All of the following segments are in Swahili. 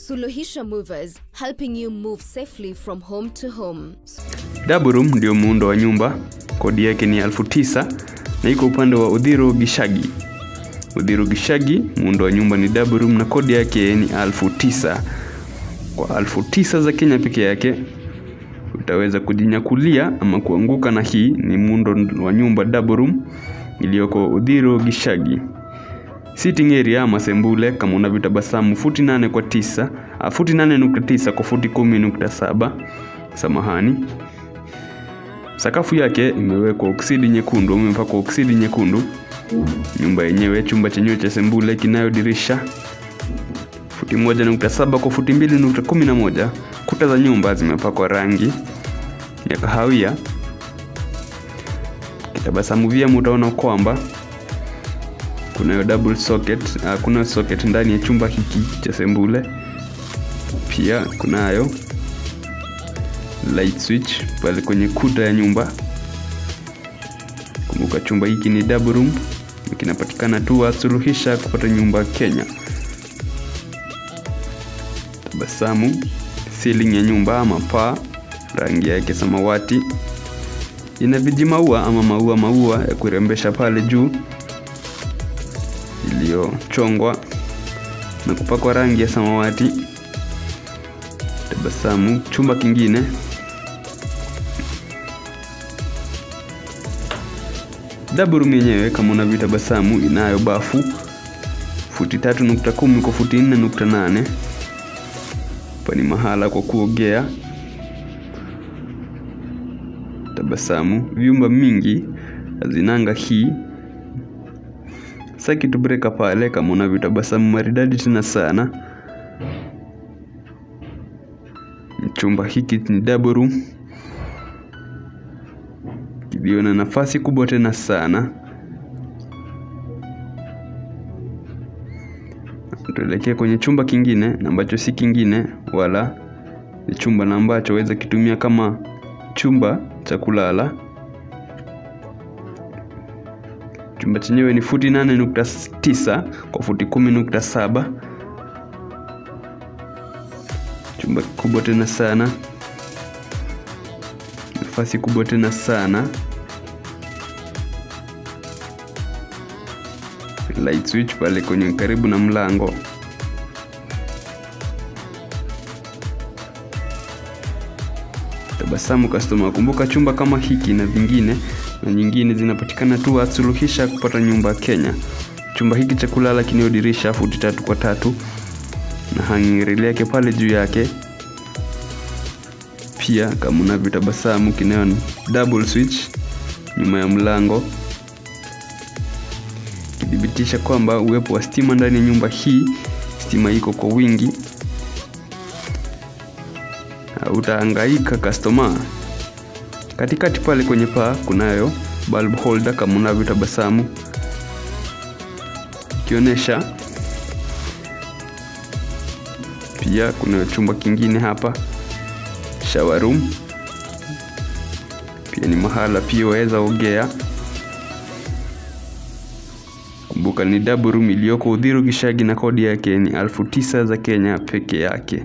Suluhisha Movers, helping you move safely from home to home. Double room ndio muundo wa nyumba, kodi yake ni elfu tisa na iko upande wa Udhiro Gishagi. Udhiro Gishagi, muundo wa nyumba ni double room na kodi yake ni elfu tisa. Kwa elfu tisa za Kenya peke yake utaweza kujinyakulia ama kuanguka na hii ni muundo wa nyumba double room iliyoko Udhiro Gishagi. Sitting area ama sembule kama unavyotabasamu futi nane kwa tisa, ah, futi nane nukta tisa kwa futi kumi nukta saba samahani. Sakafu yake imewekwa oksidi nyekundu, imepakwa oksidi nyekundu. Nyumba yenyewe, chumba chenyewe cha sembule kinayo dirisha futi moja nukta saba kwa futi mbili nukta kumi na moja. Kuta za nyumba zimepakwa rangi ya kahawia. Kitabasamu vyema utaona kwamba kunayo double socket, uh, kunayo socket ndani ya chumba hiki cha sembule. Pia kunayo light switch pale kwenye kuta ya nyumba. Kumbuka chumba hiki ni double room, kinapatikana tu Suluhisha kupata nyumba Kenya. Tabasamu, ceiling ya nyumba ama paa, rangi yake samawati, ina vijimaua ama maua maua ya kurembesha pale juu iliyochongwa na kupakwa rangi ya samawati. Tabasamu, chumba kingine double room yenyewe kama unavyotabasamu inayo bafu futi tatu nukta kumi kwa futi nne nukta nane hapa ni mahala kwa kuogea. Tabasamu, vyumba mingi hazinanga hii circuit breaker pale kama unavyotabasamu maridadi tena sana. Chumba hiki ni double room kilio na nafasi kubwa tena sana. Tuelekee kwenye chumba kingine na ambacho si kingine wala ni chumba na ambacho waweza kitumia kama chumba cha kulala. Chumba chenyewe ni futi nane nukta tisa kwa futi kumi nukta saba. Chumba kikubwa tena sana, nafasi kubwa tena sana. Light switch pale kwenye karibu na mlango. Tabasamu customer, kumbuka chumba kama hiki na vingine na nyingine zinapatikana tu Suluhisha kupata nyumba Kenya. Chumba hiki cha kulala kinio dirisha futi tatu kwa tatu na hanging rail yake pale juu yake. Pia kama unavyotabasamu kinayo double switch nyuma ya mlango kidhibitisha kwamba uwepo wa stima ndani ya nyumba hii. Stima iko kwa wingi, utahangaika customer. Katikati pale kwenye paa kunayo bulb holder kama unavyotabasamu ikionyesha. Pia kuna chumba kingine hapa shower room, pia ni mahala pia waweza ogea. Kumbuka ni double room iliyoko Udhiro Gishagi na kodi yake ni elfu tisa za Kenya peke yake.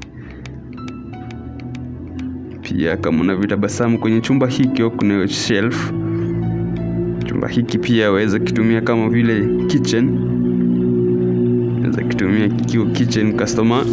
Pia kama unavyotabasamu kwenye chumba hiki kuna shelf. Chumba hiki pia waweza kitumia kama vile kitchen, waweza kitumia kikiwa kitchen customer.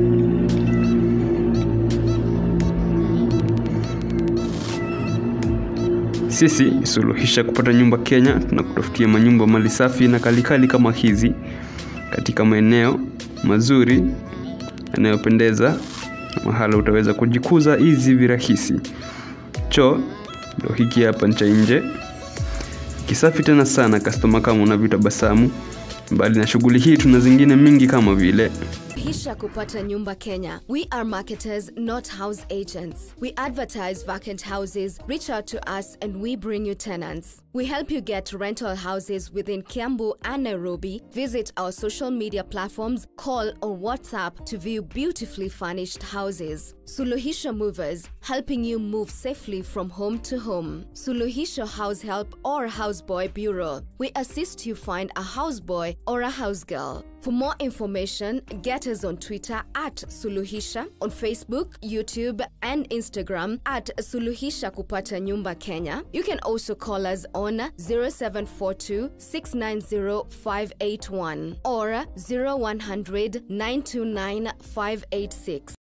Sisi Suluhisha kupata nyumba Kenya, tunakutafutia manyumba mali safi na kalikali kama hizi katika maeneo mazuri yanayopendeza, mahala utaweza kujikuza hizi virahisi. Choo ndio hiki hapa cha nje, kisafi tena sana customer, kama unavyotabasamu. Mbali na shughuli hii, tuna zingine mingi kama vile Hisha kupata nyumba Kenya. We are marketers, not house agents. We advertise vacant houses, reach out to us, and we bring you tenants. We help you get rental houses within Kiambu and Nairobi. Visit our social media platforms, call or WhatsApp to view beautifully furnished houses. Suluhisha Movers, helping you move safely from home to home. Suluhisha House Help or Houseboy Bureau. We assist you find a houseboy or a housegirl. For more information, get us on Twitter at Suluhisha, on Facebook, YouTube, and Instagram at Suluhisha Kupata Nyumba Kenya. You can also call us on 0742 690 581 or 0100 929 586.